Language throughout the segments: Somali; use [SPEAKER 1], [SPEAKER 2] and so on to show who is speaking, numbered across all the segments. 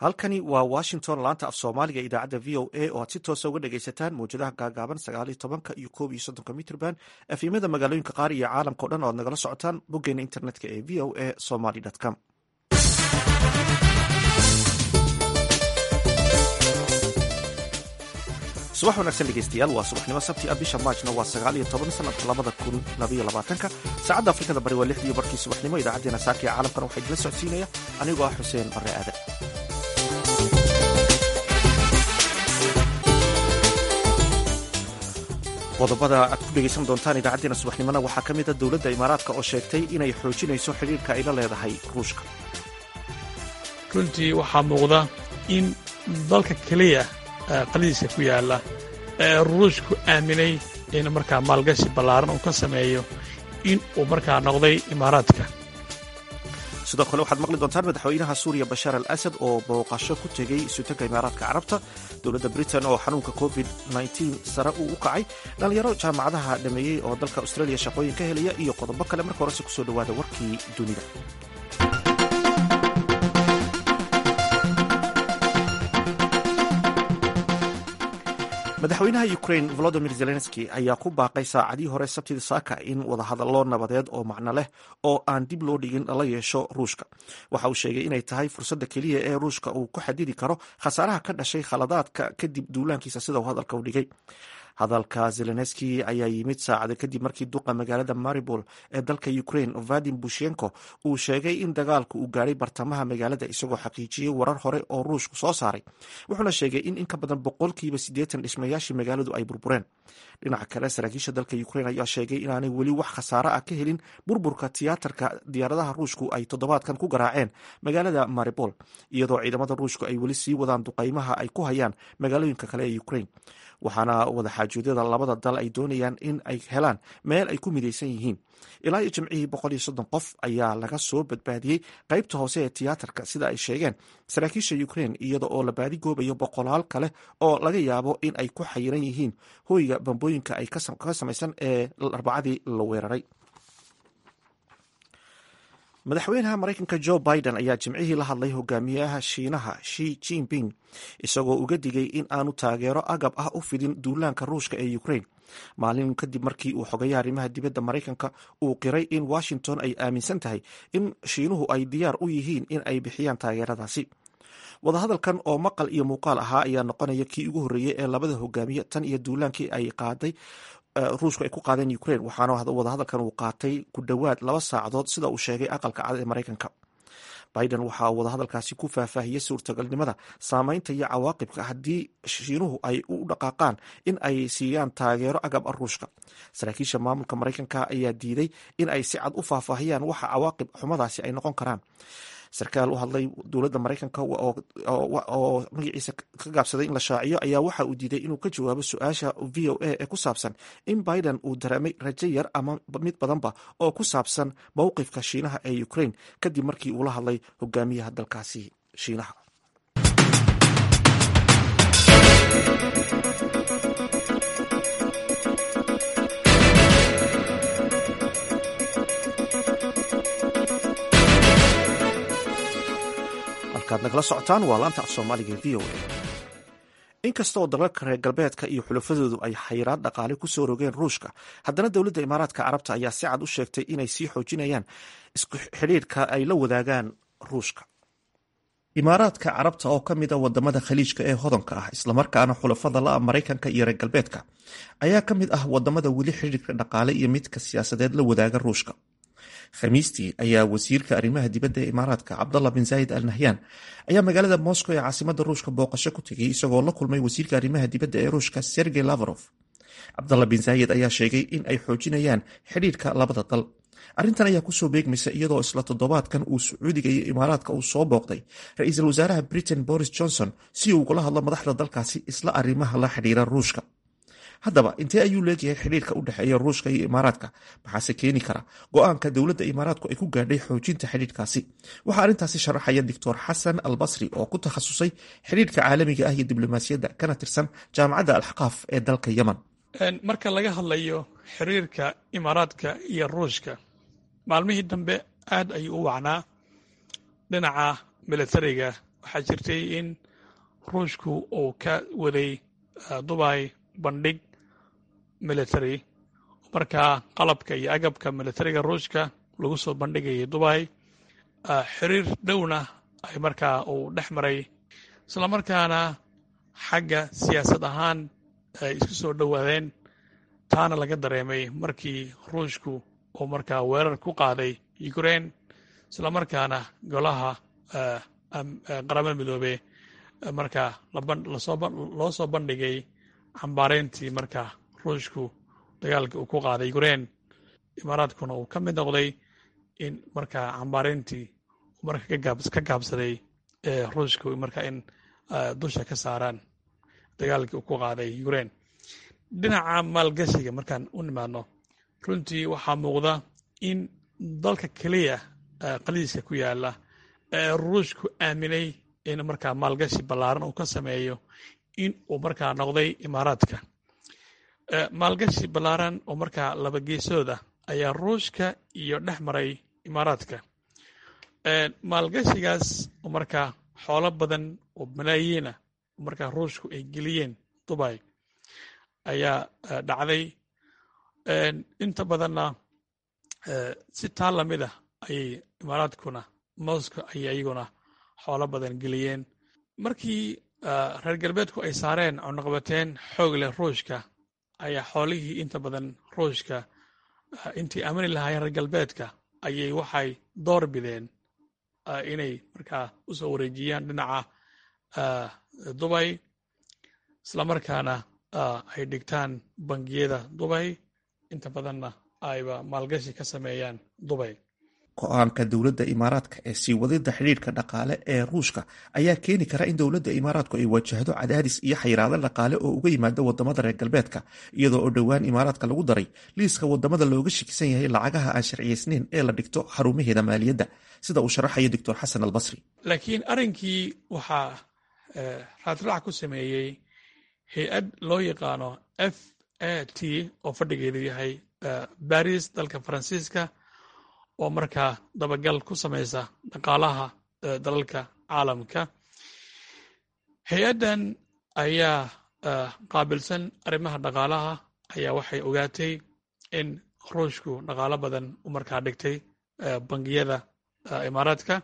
[SPEAKER 1] halkani waa washington laanta af soomaaliga idaacadda v o a oo aad si toosa uga dhegaysataan mawjadaha gaagaaban sagaaliyo tobanka iyo koob iyo soddonka mitrban efimada magaalooyinka qaar iyo caalamka o dhan o ad nagala socotaan boggeena internetka ee v o a somaly com subax wanaagsan dhegeystayaal waa subaxnimo sabti ah bisha maajna waa sagaal iyo toban sanadka labada kun labaiyo labaatanka saacadda afrikada bari waa lixdiiyo barkii subaxnimo idaacaddeenna saaka ee caalamkana waxaa idila socodsiinaya anigoo ah xuseen barre aadan qodobada aad ku dhegaysan doontaan idaacaddeenna subaxnimona waxaa ka mid a dowladda imaaraadka oo sheegtay inay xoojinayso xidhiirka ay la leedahay ruushka
[SPEAKER 2] runtii waxaa muuqda in dalka keliya qadidiisa ku yaalla ee ruushku aaminay in markaa maalgashi ballaaran uu ka sameeyo in uu markaa noqday imaaraadka
[SPEAKER 1] sidoo kale waxaad maqli doontaan madaxweynaha suuriya bashaar al asad oo booqasho ku tegey isutanka imaaraadka carabta dowladda britain oo xanuunka covid sare uu u kacay dhallinyaro jaamacadaha dhameeyey oo dalka australia shaqooyin ka helaya iyo qodobo kale marka horese kusoo dhowaada warkii dunida madaxweynaha ukrain volodimir zelenski ayaa ku baaqay saacadii hore sabtida saaka in wadahadallo nabadeed oo macno leh oo aan dib loo dhigin lala yeesho ruushka waxa uu sheegay inay tahay fursadda keliya ee ruushka uu ku xadidi karo khasaaraha ka dhashay khaladaadka kadib duulaankiisa sida uu hadalka u dhigay hadalka zelenski ayaa yimid saacada kadib markii duqa magaalada maribol ee dalka ukrain vadim bushenko uu sheegay in dagaalku uu gaadhay bartamaha magaalada isagoo xaqiijiyey warar hore oo ruushku soo saaray wuxuuna sheegay in in ka badan boqolkiiba siddeetan dhismayaashii magaaladu ay burbureen dhinaca kale saraakiisha dalka ukrain ayaa sheegay inaanay weli wax khasaare ah ka helin burburka tiyaatarka diyaaradaha ruushku ay toddobaadkan ku garaaceen magaalada maribol iyadoo ciidamada ruushku ay weli sii wadaan duqaymaha ay ku hayaan magaalooyinka kale ee ukrain waxaana wadaxaajoodada labada dal ay doonayaan in ay helaan meel ay ku midaysan yihiin ilaa iyo jimcihii boqol iyo soddon qof ayaa laga soo badbaadiyey qaybta hoose ee tiyaatarka sida ay sheegeen saraakiisha ukrain iyada oo la baadigoobayo boqolaal kale oo laga yaabo in ay ku xayiran yihiin hoyga bambooyinka ay ka samaysan ee arbacadii la weeraray madaxweynaha maraykanka jo biden ayaa jimcihii la hadlay hogaamiyaha shiinaha shi jinping isagoo uga digay in aanu taageero agab ah u fidin duulaanka ruushka ee ukrain maalin kadib markii uu xogayaha arrimaha dibadda maraykanka uu qiray in washington ay aaminsan tahay in shiinuhu ay diyaar u yihiin in ay bixiyaan taageeradaasi wadahadalkan oo maqal iyo muuqaal ahaa ayaa noqonaya kii ugu horreeyey ee labada hogaamiye tan iyo duulaankii ay qaaday ruushku ay ku qaadeen ukrain waxaana wadahadalkan uu qaatay ku dhowaad laba saacadood sida uu sheegay aqalka cad ee maraykanka biden waxa uu wadahadalkaasi ku faahfaahiyey suurtagalnimada saameynta iyo cawaaqibka haddii shiinuhu ay u dhaqaaqaan in ay siiyaan taageero agab ah ruushka saraakiisha maamulka maraykanka ayaa diiday in ay si cad u faahfaahiyaan waxa cawaaqib xumadaasi ay noqon karaan sarkaal u hadlay dowladda maraykanka oo magaciisa ka gaabsaday in la shaaciyo ayaa waxa uu diiday inuu ka jawaabo su-aasha v o a ee ku saabsan in biden uu dareemay rajo yar ama mid badanba oo ku saabsan mowqifka shiinaha ee ukrain kadib markii uu la hadlay hogaamiyaha dalkaasi shiinaha halkaad nagala socotaan waa laanta af soomaaliga v o a inkastaoo dalalka reer galbeedka iyo xulafadoodu ay xayiraad dhaqaale ku soo rogeen ruushka haddana dowladda imaaraadka carabta ayaa si cad u sheegtay inay sii xoojinayaan isku xidhiirka ay la wadaagaan ruushka imaaraadka carabta oo ka mid a wadamada khaliijka ee hodanka ah islamarkaana xulafada la-a maraykanka iyo reer galbeedka ayaa ka mid ah wadamada weli xidhiirka dhaqaale iyo midka siyaasadeed la wadaaga ruushka khamiistii ayaa wasiirka arrimaha dibadda ee imaaraadka cabdallah bin zaayid al nahyan ayaa magaalada moscow ee caasimada ruushka booqasho ku tegay isagoo la kulmay wasiirka arrimaha dibadda ee ruushka sergey lavrov cabdallah bin zaayid ayaa sheegay in ay xoojinayaan xidhiirka labada dal arrintan ayaa kusoo beegmaysa iyadoo isla toddobaadkan uu sacuudiga iyo imaaraadka uu soo booqday ra-iisul wasaaraha britain boris johnson si uu ugula hadlo madaxda dalkaasi isla arrimaha la xidhiira ruushka haddaba intee ayuu leegyahay xidhiirka u dhexeeya ruushka iyo imaaraadka maxaase keeni kara go-aanka dowladda imaaraadku ay ku gaadhay xoojinta xidhiirkaasi waxaa arrintaasi sharaxaya doctor xasan al basri oo ku takhasusay xidhiirka caalamiga ah iyo diblomaasiyadda kana tirsan jaamacadda alxaqaaf ee dalka yemen
[SPEAKER 2] marka laga hadlayo xiriirka imaaraadka iyo ruushka maalmihii dambe aad ayuu u wacnaa dhinaca militariga waxaa jirtay in ruushku uu ka waday dubay bandhig military markaa qalabka iyo agabka militariga ruushka lagu soo bandhigayay dubay xiriir dhowna ay markaa uu dhex maray islamarkaana xagga siyaasad ahaan ay isku soo dhowaadeen taana laga dareemay markii ruushku uu markaa weerar ku qaaday ukraine islamarkaana golaha qaramada midoobe markaa loo soo bandhigay xambaareyntii markaa ruushku dagaalkii uu ku qaaday ukraine imaaraadkuna uu ka mid noqday in markaa xambaareyntii marka ka gaabsaday ruushku markaa in dusha ka saaraan dagaalkii uu ku qaaday ukraine dhinaca maalgashiga markaan u nimaadno runtii waxaa muuqda in dalka keliya qaliiska ku yaala ee ruushku aaminay in markaa maalgashi ballaaran uu ka sameeyo in uu markaa noqday imaaraadka maalgashi ballaaran oo markaa laba geesooda ayaa ruushka iyo dhex maray imaaraadka maalgashigaas oo markaa xoolo badan oo malaayiina markaa ruushku ay geliyeen dubay ayaa dhacday inta badanna si taa lamid ah ayay imaaraadkuna moscow ayay iyaguna xoolo badan geliyeen markii reer galbeedku ay saareen cunaqabateen xoog leh ruushka ayaa xoolihii inta badan ruushka intii aamini lahaayeen reer galbeedka ayay waxay door bideen inay markaa u soo wareejiyaan dhinaca dubay islamarkaana ay dhigtaan bangiyada dubay inta badanna ayba maalgashi ka sameeyaan dubay
[SPEAKER 1] go-aanka dowladda imaaraadka ee sii wadida xidhiirka dhaqaale ee ruushka ayaa keeni kara in dowladda imaaraadku ay wajahdo cadaadis iyo xayiraado dhaqaale oo uga yimaada wadamada reer galbeedka iyadoo oo dhowaan imaaraadka lagu daray liiska wadamada looga shakisan yahay lacagaha aan sharciyeysneyn ee la dhigto xarumaheeda maaliyadda sida uu sharaxayo doctor xasan albasri
[SPEAKER 2] laakiin arrinkii waxaa raadraac ku sameeyey hay-ad loo yaqaano f a t oo fadhigeedu yahay baris dalka faransiiska oo markaa dabagal ku samaysa dhaqaalaha dalalka caalamka hay-addan ayaa qaabilsan arrimaha dhaqaalaha ayaa waxay ogaatay in ruushku dhaqaalo badan u markaa dhigtay bangiyada imaaraadka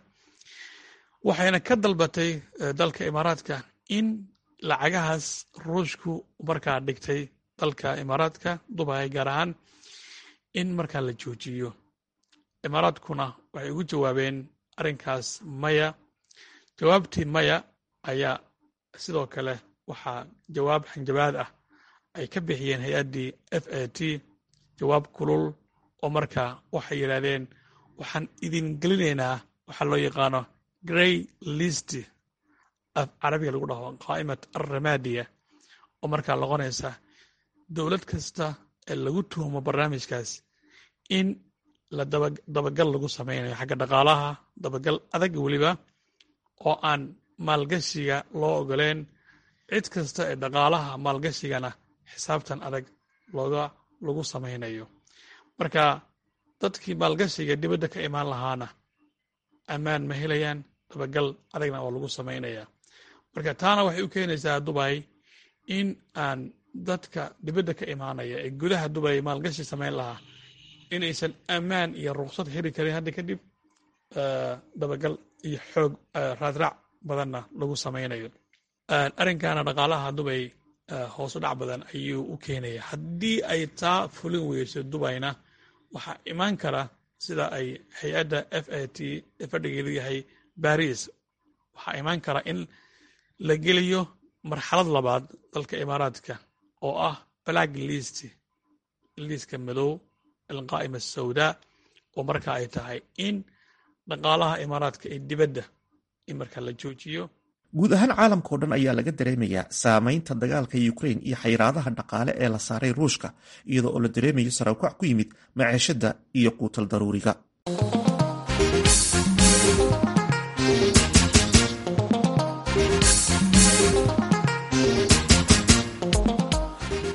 [SPEAKER 2] waxayna ka dalbatay dalka imaaraadka in lacagahaas ruushku markaa dhigtay dalka imaaraadka dubay gaar ahaan in markaa la joojiyo imaaraadkuna waxay ugu jawaabeen arrinkaas maya jawaabtii maya ayaa sidoo kale waxaa jawaab xanjabaad ah ay ka bixiyeen hay-addii f a t jawaab kulul oo markaa waxay yidhaahdeen waxaan idin gelinaynaa waxaa loo yaqaano grey list af carabiga lagu dhaho qaa'imat arramadiya oo markaa noqonaysa dowlad kasta ee lagu tuhumo barnaamijkaas in la dabagal lagu samaynayo xagga dhaqaalaha dabagal adag weliba oo aan maalgashiga loo ogoleen cid kasta ee dhaqaalaha maalgashigana xisaabtan adag looga lagu samaynayo marka dadkii maalgashiga dibadda ka imaan lahaana ammaan ma helayaan dabagal adagna oo lagu samaynaya marka taana waxay u keenaysaa dubay in aan dadka dibadda ka imaanaya ee gudaha dubay maalgashi samayn lahaa inaysan ammaan iyo ruksad heli karin hadda kadib dabagal iyo xoog raadraac badanna lagu samaynayo arrinkaana dhaqaalaha dubay hoosu dhac badan ayuu u keenaya haddii ay taa fulin weyso dubayna waxaa imaan kara sida ay hay-adda f a t ee fadhigeedu yahay baris waxaa imaan kara in la geliyo marxalad labaad dalka imaaraadka oo ah black list liiska madow alqaa'ima asawdaa oo marka ay tahay in dhaqaalaha imaaraadka ee dibadda in markaa la joojiyo
[SPEAKER 1] guud ahaan caalamka oo dhan ayaa laga dareemayaa saameynta dagaalka ukrain iyo xayiraadaha dhaqaale ee la saaray ruushka iyadoo oo la dareemayo saraakuac ku yimid maciishada iyo quutal daruuriga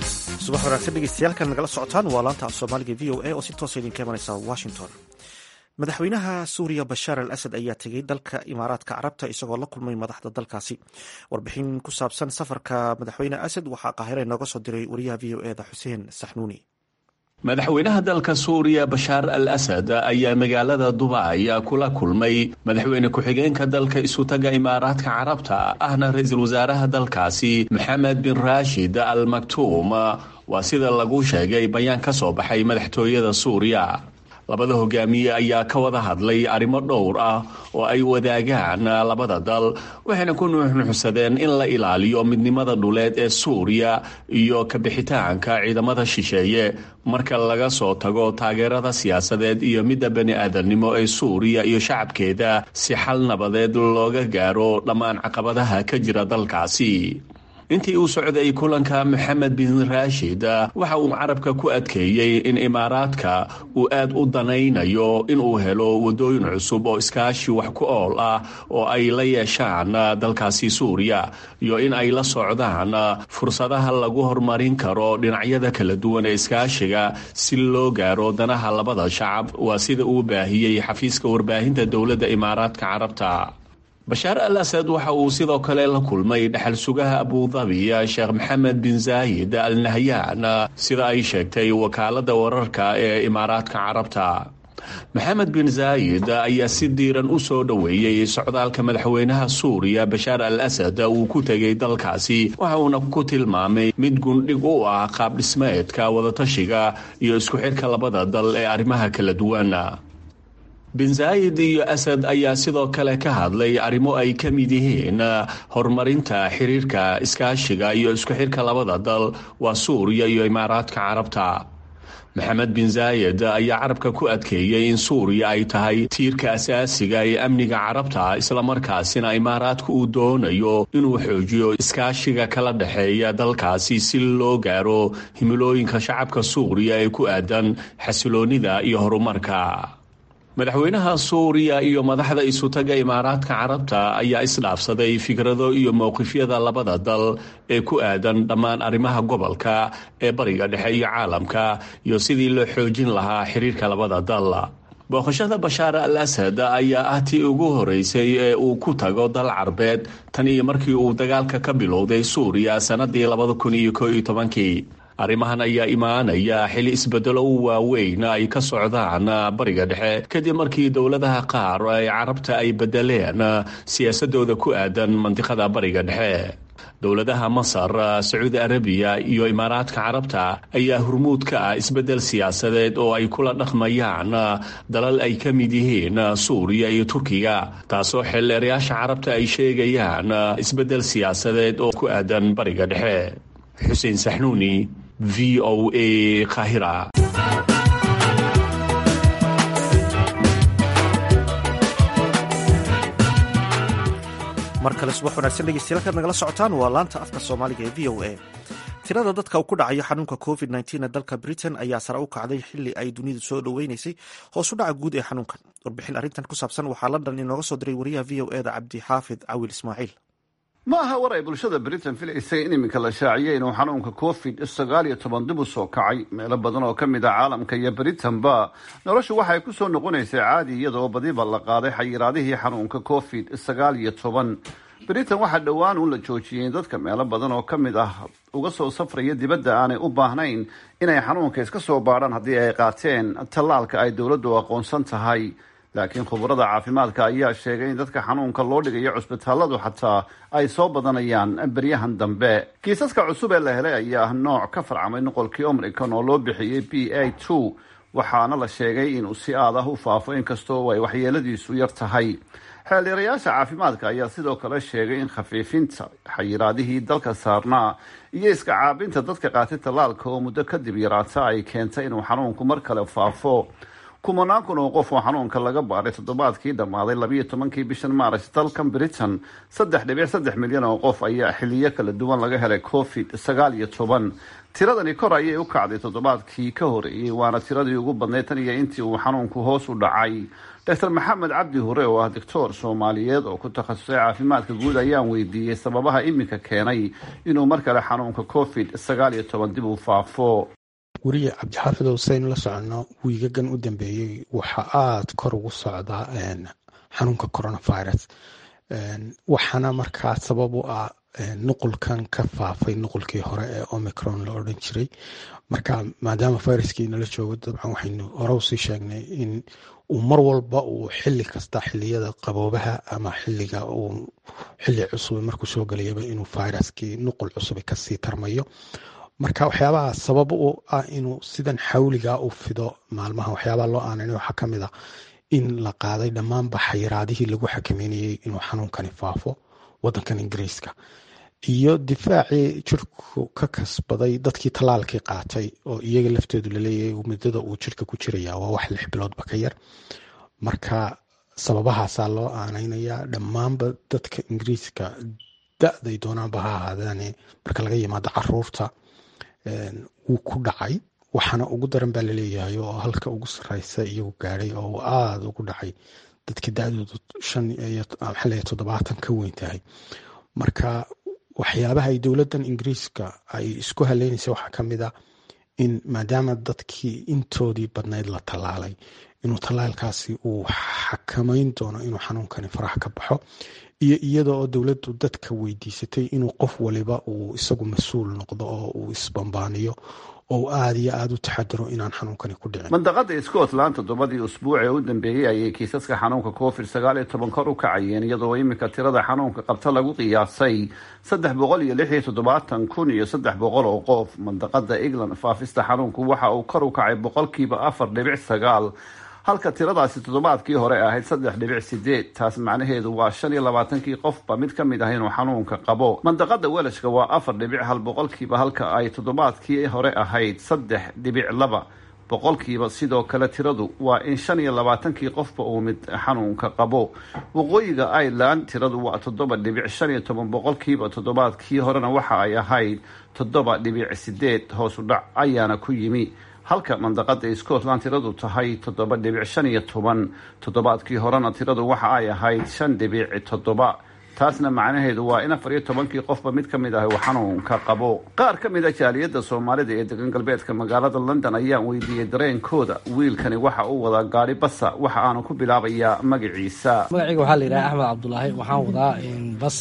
[SPEAKER 1] subax wanaagsan dhegeystayaal nagala socotaan waa laanta af soomaaliga v o a oo si toosa idinka imanaysa washington madaxweynaha suuriya bashaar al asad ayaa tegey dalka imaaraadka carabta isagoo la kulmay madaxda dalkaasi warbixin ku saabsan safarka madaxweyne asad waxaa qaahira inooga soo diray wariyaha v o eda xuseen saxnuuni
[SPEAKER 3] madaxweynaha dalka suuriya bashaar al asad ayaa magaalada dubay kula kulmay madaxweyne ku-xigeenka dalka isutaga imaaraadka carabta ahna ra-iisul wasaaraha dalkaasi maxamed bin raashid al maktuum waa sida lagu sheegay bayaan ka soo baxay madaxtooyada suuriya labada hogaamiye ayaa ka wada hadlay arrimo dhowr ah oo ay wadaagaan labada dal waxayna ku nuuxnuuxsadeen in la ilaaliyo midnimada dhuleed ee suuriya iyo kabixitaanka ciidamada shisheeye marka laga soo tago taageerada siyaasadeed iyo midda bani aadamnimo ee suuriya iyo shacabkeeda si xal nabadeed looga gaaro dhammaan caqabadaha ka jira dalkaasi intii uu socday kulanka maxamed bin raashid waxa uu carabka ku adkeeyey in imaaraadka uu aad u danaynayo inuu helo wadooyin cusub oo iskaashi wax ku ool ah oo ay la yeeshaan dalkaasi suuriya iyo in ay la socdaan fursadaha lagu horumarin karo dhinacyada kala duwan ee iskaashiga si loo gaaro danaha labada shacab waa sida uu baahiyey xafiiska warbaahinta dowladda imaaraadka carabta bashaar al asad waxa uu sidoo kale la kulmay dhexal sugaha abudabi sheekh maxamed bin zaayid al nahyaan sida ay sheegtay wakaalada wararka ee imaaraadka carabta maxamed bin zaayid ayaa si diiran u soo dhoweeyey socdaalka madaxweynaha suuriya bashaar al asad uu ku tegay dalkaasi waxa uuna ku tilmaamay mid gundhig u ah qaab dhismeedka wadatashiga iyo isku xidhka labada dal ee arrimaha kala duwan bin zaayid iyo asad ayaa sidoo kale ka hadlay arrimo ay ka mid yihiin horumarinta xiriirka iskaashiga iyo isku xirka labada dal waa suuriya iyo imaaraadka carabta maxamed bin zaayid ayaa carabka ku adkeeyey in suuriya ay tahay tiirka asaasiga ee amniga carabta islamarkaasina imaaraadka uu doonayo inuu xoojiyo iskaashiga kala dhexeeya dalkaasi si loo gaaro himilooyinka shacabka suuriya ee ku aadan xasiloonida iyo horumarka madaxweynaha suuriya iyo madaxda isutaga imaaraadka carabta ayaa isdhaafsaday fikrado iyo mowqifyada labada dal ee ku aadan dhammaan arrimaha gobolka ee bariga dhexe iyo caalamka iyo sidii loo xoojin lahaa xiriirka labada dal booqashada bashaar al asad ayaa ah tii ugu horeysay ee uu ku tago dal carbeed tan iyo markii uu dagaalka ka bilowday suuriya sanadii labada kun iyo koo iyo tobankii arrimahan ayaa imaanaya xili isbedelo u waaweyn ay ka socdaan bariga dhexe kadib markii dowladaha qaar ee carabta ay bedeleen siyaasadooda ku aadan mandiqada bariga dhexe dowladaha masar sacuudi arabiya iyo imaaraadka carabta ayaa hurmuud ka ah isbedel siyaasadeed oo ay kula dhaqmayaan dalal ay ka mid yihiin suuriya iyo turkiga taasoo xeelleerayaasha carabta ay sheegayaan isbedel siyaasadeed oo ku aadan bariga dhexe xuseen saxnuuni v o a kahira
[SPEAKER 1] mar kale subax wanaagsan dhegeystayaal kaad nagala socotaan waa laanta afka soomaaliga ee v o a tirada dadka ku dhacaya xanuunka covid ee dalka britain ayaa sare u kacday xili ay dunidu soo dhoweynaysay hoosu dhaca guud ee xanuunkan warbixin arrintan ku saabsan waxaa london inooga soo diray wariyaha v o eda cabdixaafid cawil ismaaciil
[SPEAKER 4] ma aha war ay bulshada britain filaysay in iminka la shaaciyay inuu xanuunka covid sagaal iyo toban dib u soo kacay meelo badan oo ka mid ah caalamka iyo britain-ba noloshu waxay ku soo noqonaysay caadi iyadoo badiba la qaaday xayiraadihii xanuunka covid sagaal iyo toban britain waxaa dhowaan uun la joojiyey dadka meelo badan oo ka mid ah uga soo safraya dibadda aanay u baahnayn inay xanuunka iska soo baadhaan haddii ay qaateen tallaalka ay dowladdu aqoonsan tahay laakiin khubarada caafimaadka ayaa sheegay in dadka xanuunka loo dhigayo cusbitaaladu xataa ay soo badanayaan beryahan dambe kiisaska cusub ee la helay ayaa ah nooc ka farcamay noqolkii omricon oo loo bixiyey b a two waxaana la sheegay inuu si aad ah u faafo inkastoo ay waxyeeladiisu yar tahay xeeldheerayaasha caafimaadka ayaa sidoo kale sheegay in khafiifinta xayiraadihii dalka saarnaa iyo iska caabinta dadka qaatay tallaalka oo muddo kadib yaraata ay keentay inuu xanuunku mar kale faafo kumanaan kun oo qof oo xanuunka laga baaray toddobaadkii dhammaaday labiiyo tobankii bishan maaras dalkan britain saddex dhibic saddex milyan oo qof ayaa xiliyo kala duwan laga helay covid sagaal iyo toban tiradani kor ayay u kacday toddobaadkii ka horeeyey waana tiradii ugu badnayd tan iyo intii uu xanuunku hoos u dhacay doctor maxamed cabdi hure oo ah doctor soomaaliyeed oo ku takhasusay caafimaadka guud ayaan weydiiyey sababaha iminka keenay inuu mar kale xanuunka covid sagaal iyo toban dib u faafo
[SPEAKER 5] weriye cabdixaafid husein la socono wiigagan u dambeeyey waxa aada kor ugu socdaa xanuunka coronavirus waxaana markaa sabab u ah nuqulkan ka faafay nuqulkii hore ee omicron la odhan jiray marka maadaama viruskii nala joogo dabcan waxaynu hore usii sheegnay in uu mar walba uu xili kasta xiliyada qaboobaha ama xiliga uu xili cusub markuu soo gelayaba inuu viruskii nuqul cusub kasii tarmayo marka waxyaabaha sabab u ah inuu sidan xawliga u fido maalmaha waxyaabaha loo aananay waxaa kamid a in la qaaday dhammaanba xayiraadihii lagu xakameynayey inuu xanuunkani faafo wadankan ingiriiska iyo difaacii jirku ka kasbaday dadkii tallaalkii qaatay oo iyaga laftoodu laleeyahay muddada uu jirka ku jiraya waa wax lix biloodba ka yar marka sababahaasaa loo aaneynaya dhammaanba dadka ingiriiska da-day doonaanba ha ahaadaane marka laga yimaado caruurta wuu ku dhacay waxaana ugu daran baa laleeyahay oo halka ugu sareysa iyagu gaadhay oo aada ugu dhacay dadka da-doodu shan iyo maxaa toddobaatan ka weyn tahay marka waxyaabaha ay dowladdan ingiriiska ay isku haleynaysa waxaa ka mid a in maadaama dadkii intoodii badnayd la tallaalay inuu tallaalkaasi uu xakameyn doono inuu xanuunkani faraha ka baxo iyo iyada oo dowladdu dadka weydiisatay inuu qof waliba uu isagu mas-uul noqdo oo uu isbambaaniyo oo aada iyo aada u taxadiro inaan xanuunkani ku dhicin
[SPEAKER 4] mandaqada scotland toddobadii usbuuc ee u dambeeyey ayay kiisaska xanuunka covid sagaal iyo toban kor u kacayeen iyadoo iminka tirada xanuunka qabta lagu qiyaasay saddex boqol iyo lix iyo toddobaatan kun iyo saddex boqol oo qof mandaqada england faafista xanuunku waxa uu kor u kacay boqolkiiba afar dhibic sagaal halka tiradaasi toddobaadkii hore ahayd saddex dhibic sideed taas macnaheedu waa shan iyo labaatankii qofba mid ka mid ah inuu xanuunka qabo mandaqada welashka waa afar dhibic hal boqolkiiba halka ay toddobaadkii hore ahayd saddex dhibic laba boqolkiiba sidoo kale tiradu waa in shan iyo labaatankii qofba uu mid xanuunka qabo waqooyiga ireland tiradu waa toddoba dhibic shan iyo toban boqolkiiba toddobaadkii horena waxa ay ahayd toddoba dhibic sideed hoos u dhac ayaana ku yimi halka mandaqada scotland tiradu tahay toddoba dhibic shan iyo toban toddobaadkii horena tiradu waxa ay ahayd shan dhibic toddoba taasna macnaheedu waa in afar iyo tobankii qofba mid ka mid ah uu xanuunka qabo qaar ka mid a jaaliyadda soomaalida ee degan galbeedka magaalada london ayaan weydiiyey dareenkooda wiilkani waxa uu wadaa gaari basa waxa aanu ku bilaabayaa magaciisa
[SPEAKER 6] magacayga waxaa la yidhaha axmed cabdulaahi waxaan wadaa bas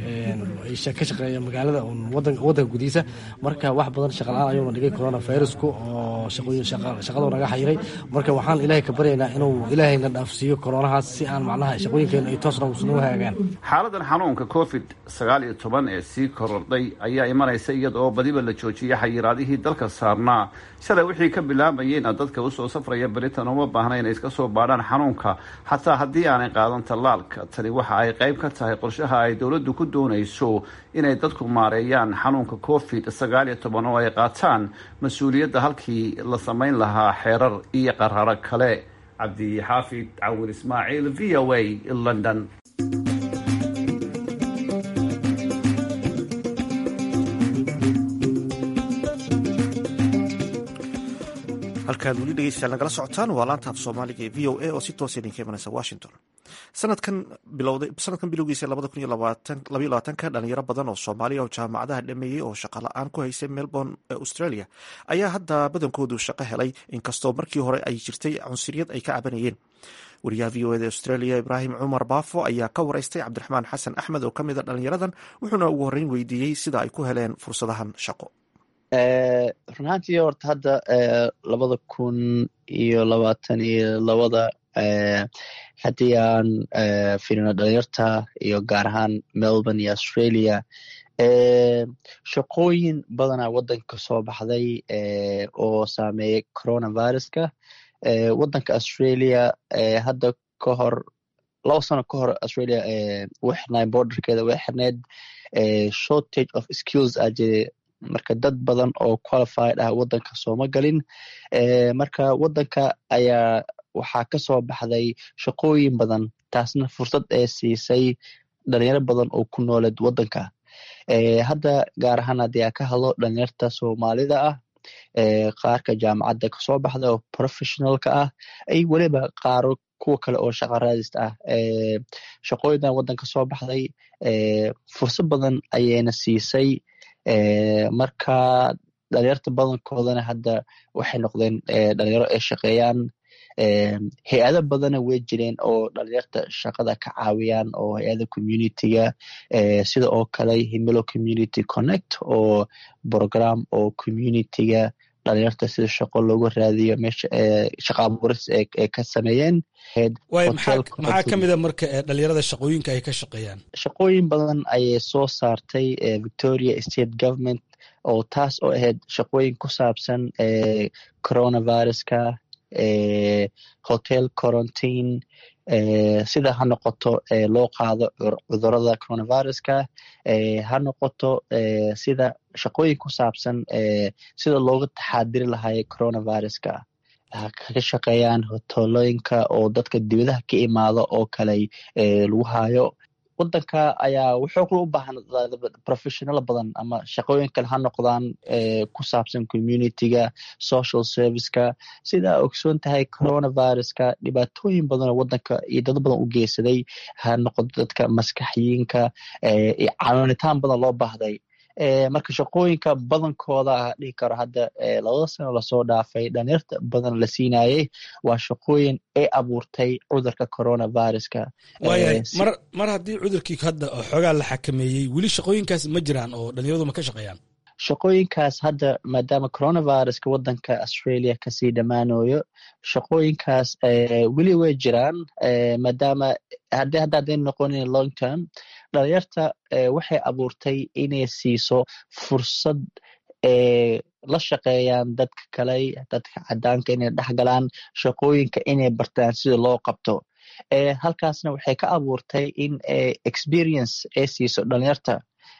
[SPEAKER 6] ka shaqeeya magaalada wadanka gudihiisa marka wax badan shaqala-aan ayuuna dhigay corona virusku oo shaqadu naga xayiray marka waxaan ilaahay ka baryaynaa inuu ilaahayna dhaafsiiyo koronahaas si aan macnaha shaqooyinkeena ay toos nagu hagaagaan
[SPEAKER 4] xaaladan xanuunka covid sagaal iyo toban ee sii korodhay ayaa imanaysa iyada oo badiba la joojiyay xayiraadihii dalka saarnaa shalay wixii ka bilaabayeyna dadka usoo safraya britain uma baahna inay iska soo baadhaan xanuunka xataa haddii aanay qaadan tallaalka tani waxa ay qayb ka tahay qorshaha ay dowladdu ku doonayso inay dadku maareeyaan xanuunka covid sagaal iyo toban oo ay qaataan mas-uuliyadda halkii la samayn lahaa xeerar iyo qararo kale cabdi xaafid cawil ismaaciil v o a london
[SPEAKER 1] halkaad weli dhegeystayaal nagala socotaan waa laanta af soomaaliga ee v o a oo si toosa idinka imanaysa washington sanadkan bilowday sanadkan bilowgiisa labada kun iyo labaiyo labaatanka dhalinyaro badan oo soomaaliya oo jaamacadaha dhameeyey oo shaqa la-aan ku haysay melbourne ee australia ayaa hadda badankoodu shaqo helay inkastoo markii hore ay jirtay cunsuriyad ay ka cabanayeen wariyaha v o eda australia ibraahim cumar baafo ayaa ka wareystay cabdiraxmaan xasan axmed oo kamid a dhalinyaradan wuxuuna ugu horreyn weydiiyey sida ay ku heleen fursadahan shaqo
[SPEAKER 7] run ahaantii horta hadda labada kun iyo labaatan iyo labada haddii aan firino dhalinyarta iyo gaar ahaan melbourne iyo australia shaqooyin badanaa waddanka soo baxday oo saameeyay coronaviruska waddanka australia hadda ka hor laba sano ka hor australia way xirnaay borderkeeda way xirneed shortage of skills aa jire marka dad badan oo qualified ah waddanka sooma galin marka waddanka ayaa waxaa ka soo baxday shaqooyin badan taasna fursad ee siisay dhalinyaro badan oo ku nooleed waddanka hadda gaar ahaan haddii aa ka hadlo dhalinyarta soomaalida ah qaarka jaamacadda kasoo baxda oo professionalka ah ay weliba qaaro kuwa kale oo shaqa raadista ah shaqooyindan waddanka soo baxday fursad badan ayayna siisay marka dhalinyarta badankoodana hadda waxay noqdeen dhalinyaro ay shaqeeyaan hay-ado badana way jireen oo dhalinyarta shaqada ka caawiyaan oo hay-ada communityga sida oo kale himilo community connect oo program oo communityga dhalinyarta sida shaqo loogu raadiyo meesha shaqa abuuris ay ka sameeyeen
[SPEAKER 8] waay maxaa ka mida marka dhalinyarada shaqooyinka ay ka shaqeeyaan
[SPEAKER 7] shaqooyin badan ayay soo saartay victoria state government oo taas oo ahayd shaqooyin ku saabsan coronaviruska hotel quarantine sida ha noqoto loo qaado cudurada coronaviruska ha noqoto sida shaqooyin ku saabsan sida looga taxaadiri lahay coronaviruska kaga shaqeeyaan hoteelooyinka oo dadka dibadaha ka imaado oo kale lagu hayo wadanka ayaa wuxuu kula u baahan professional badan ama shaqooyin kale ha noqdaan ku saabsan communityga social serviceka sidaa ogsoon tahay coronaviruska dhibaatooyin badan oo wadanka iyo dad badan u geysaday ha noqoto dadka maskaxyiinka iyo caawinitaan badan loo baahday marka shaqooyinka badankooda dhihi karo hadda labada sano lasoo dhaafay dhalinyarta badan la siinayey waa shaqooyin ay abuurtay cudurka coronaviruska
[SPEAKER 8] waayahay mar mar haddii cudurkii hadda xoogaa la xakameeyey weli shaqooyinkaas ma jiraan oo dhalinyaradu ma ka shaqeeyaan
[SPEAKER 7] shaqooyinkaas hadda maadaama coronaviruska wadanka australia kasii dhammaanayo shaqooyinkaas weli way jiraan maadaama haddi hadda hadday noqonin long term dhalinyarta waxay abuurtay inay siiso fursad la shaqeeyaan dadka kale dadka cadaanka inay dhexgalaan shaqooyinka inay bartaan sida loo qabto halkaasna waxay ka abuurtay in experience ay siiso dhalinyarta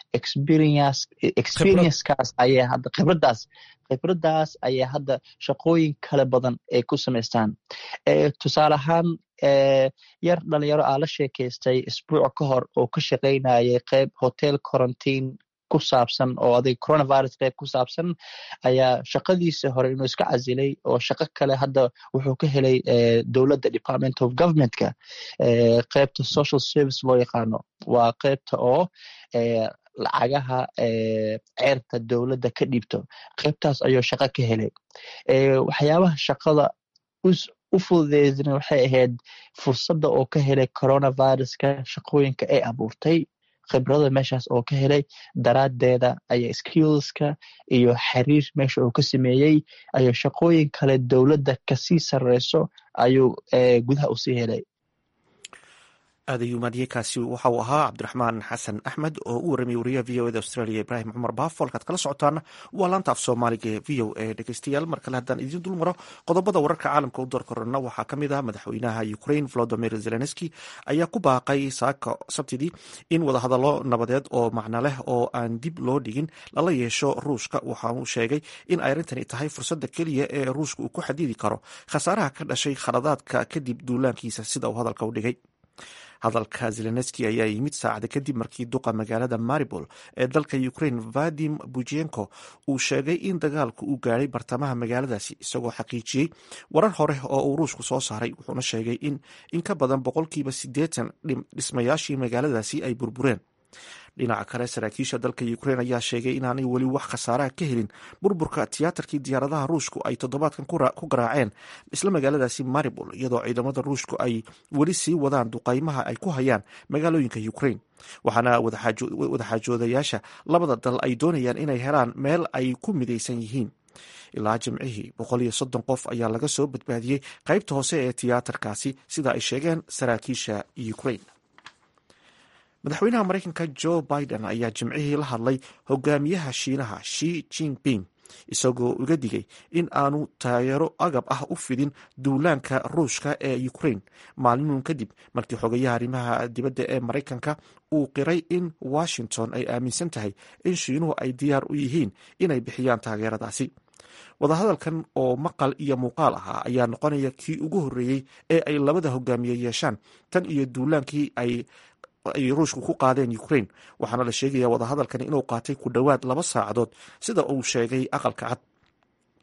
[SPEAKER 7] experienceexperiencecaas ayaa hadda khibradaas khibradaas ayaa hadda shaqooyin kale badan ay ku samaystaan tusaale ahaan yar dhalinyaro aa la sheekaystay isbuuc ka hor oo ka shaqaynayay qeyb hotel quarantine ku saabsan oo adig coronavirus qeyb ku saabsan ayaa shaqadiisa hore inuu iska casilay oo shaqo kale hadda wuxuu ka helay dowladda department of governmentka qeybta social service loo yaqaano waa qeybta oo lacagaha ceerta dowladda ka dhiibto qeybtaas ayuu shaqo ka helay waxyaabaha shaqada u fududeysna waxay ahayd fursadda oo ka helay coronaviruska shaqooyinka ay abuurtay khibrada meeshaas oo ka helay daraaddeeda ayaa skillska iyo xiriir meesha uu ka sameeyey ayuu shaqooyin kale dowladda kasii sarreyso ayuu gudaha usii helay
[SPEAKER 1] aad ayuu maadiyekaasi waxa uu ahaa cabdiraxmaan xasan axmed oo u warramiyay wariyaha v o eda australia ibraahim cumar baafo halkaad kala socotaana waa laanta af soomaaliga ee v o a dhegeystayaal mar kale haddaan idiin dul maro qodobada wararka caalamka u doorkorana waxaa ka mid ah madaxweynaha ukraine volodimir zelenski ayaa ku baaqay saaka sabtidii in wadahadallo nabadeed oo macno leh oo aan dib loo dhigin lala yeesho ruushka waxa uu sheegay in ay arrintani tahay fursadda keliya ee ruushka uu ku xadidi karo khasaaraha ka dhashay khaladaadka kadib duulaankiisa sida uu hadalka u dhigay hadalka zelenski ayaa yimid saacada kadib markii duqa magaalada maribol ee dalka ukraine vadim bujenko uu sheegay in dagaalku uu gaadhay bartamaha magaaladaasi isagoo xaqiijiyey warar hore oo uu ruushku soo saaray wuxuuna sheegay in in ka badan boqolkiiba siddeetan dhismayaashii magaaladaasi ay burbureen dhinaca kale saraakiisha dalka ukraine ayaa sheegay inaanay weli wax khasaaraha ka helin burburka tiyaatarkii diyaaradaha ruushku ay toddobaadkan ku garaaceen isla magaaladaasi maribol iyadoo ciidamada ruushku ay weli sii wadaan duqaymaha ay ku hayaan magaalooyinka ukraine waxaana wadaxaajoodayaasha labada dal ay doonayaan inay helaan meel ay ku midaysan yihiin ilaa jimcihii boqol iyo soddon qof ayaa laga soo badbaadiyey qaybta hoose ee tiyaatarkaasi sida ay sheegeen saraakiisha ukraine madaxweynaha maraykanka joe biden ayaa jimcihii la hadlay hogaamiyaha shiinaha shi jinping isagoo uga digay in aanu taageero agab ah u fidin duulaanka ruushka ee ukraine maalinun kadib markii xogayaha arrimaha dibadda ee maraykanka uu qiray in washington ay aaminsan tahay in shiinuhu ay diyaar u yihiin inay bixiyaan taageeradaasi wadahadalkan oo maqal iyo muuqaal ahaa ayaa noqonaya kii ugu horreeyey ee ay labada hogaamiye yeeshaan tan iyo duulaankii ay ay ruushku ku qaadeen ukraine waxaana la sheegaya wadahadalkani inuu qaatay ku dhowaad laba saacadood sida uu sheegay aqalka cad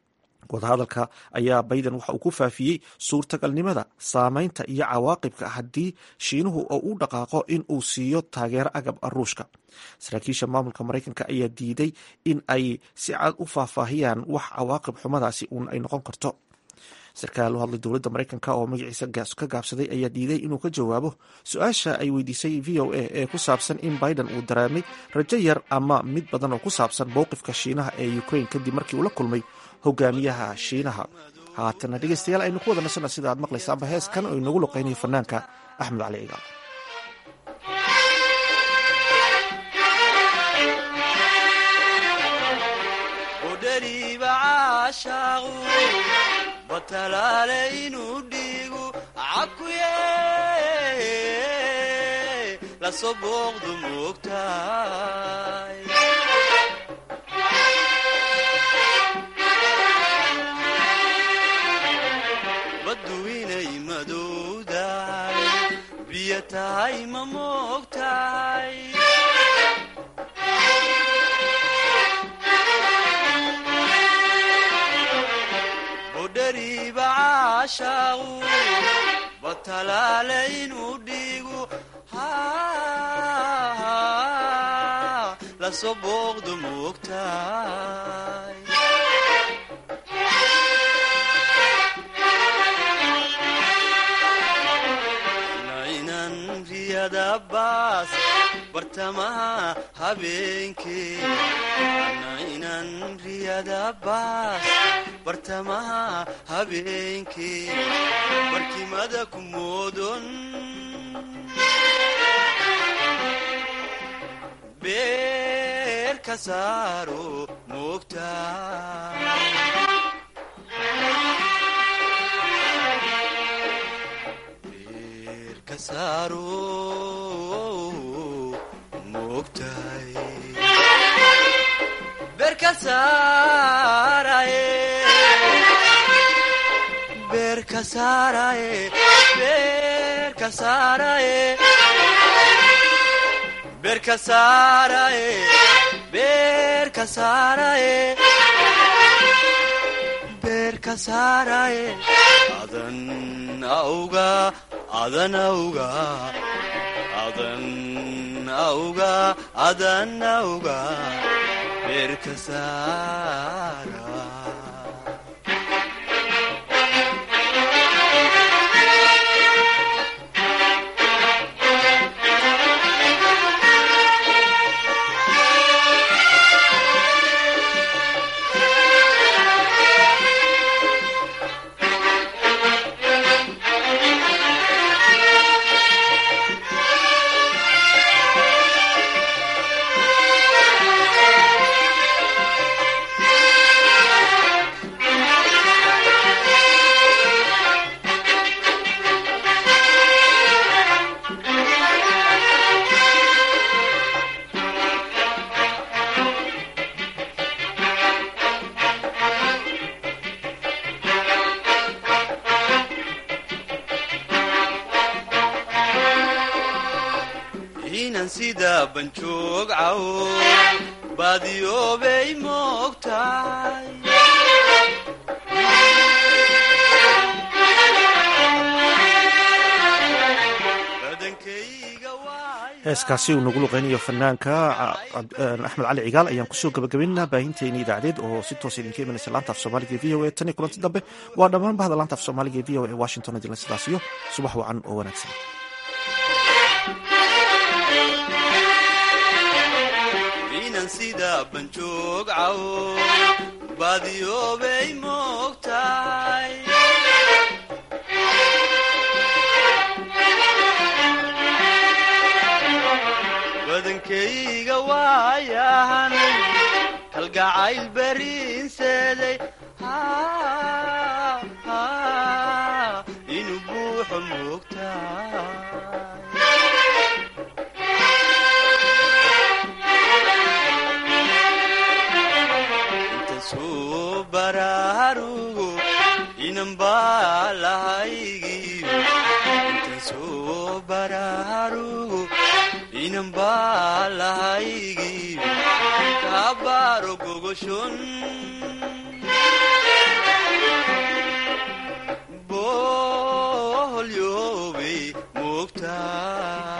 [SPEAKER 1] wadahadalka ayaa bayden waxa uu ku faafiyey suurtagalnimada saameynta iyo cawaaqibka haddii shiinuhu oo u dhaqaaqo in uu siiyo taageero agab ruushka saraakiisha maamulka maraykanka ayaa diiday in ay si cad u faahfaahiyaan wax cawaaqib xumadaasi uun ay noqon karto sarkaal u hadlay dowladda maraykanka oo magaciisa ka gaabsaday ayaa diiday inuu ka jawaabo su-aasha ay weydiisay v o a ee ku saabsan in biden uu dareemay rajo yar ama mid badan oo ku saabsan mowqifka shiinaha ee ukraine kadib markii uu la kulmay hogaamiyaha shiinaha haatana dhegeystayaal aynu ku wada nasana sida aad maqlaysaanba heeskan oo inagu luqeynayo fanaanka axmed cali cigaal
[SPEAKER 9] batalaale inuu dhiigu cakuye lasoo booqdu moogtahay baddu inay madowdahay biyo tahay ma moogtahay budhariiba caashaaqu batalaale inuu dhiigu lasoo booqdu moogtahay naynan riyada baas bartamaha habeenkee naynan riyada baas bartamaha habeenkee barkimada ku moodon beer ka saaro moogta beer ka saaro moogtahay beer ka saaraye beer ka saaraye beer ka saaraye beer ka saaraye beer ka saaraye beer ka saaraye adan auga adan auga adan auga adan auga beer ka saara inan sida banjoog cawo baadiyoobay moogtahay
[SPEAKER 1] heeskaasi uu nagu luqeynayo fanaanka axmed cali cigaal ayaan kusoo gabagabaynaa baahinteeni idaacadeed oo si toos idinka imanaysa laanta af soomaaliga v o a tan iyo kulanti dambe waa dhammaan bahda laanta af soomaaliga v o a washington adila sidaas iyo subax wacan oo wanaagsan
[SPEAKER 9] inan sida banjoog cawo baadiyoobay moogtahay badankayga waayahan kalgacayl beriinseeday inuu buuxo moogtahay bararugo inan baa lahaygiyo intan soo bararugo inan baa lahaygiyo kaabaro gogoshon joogtaa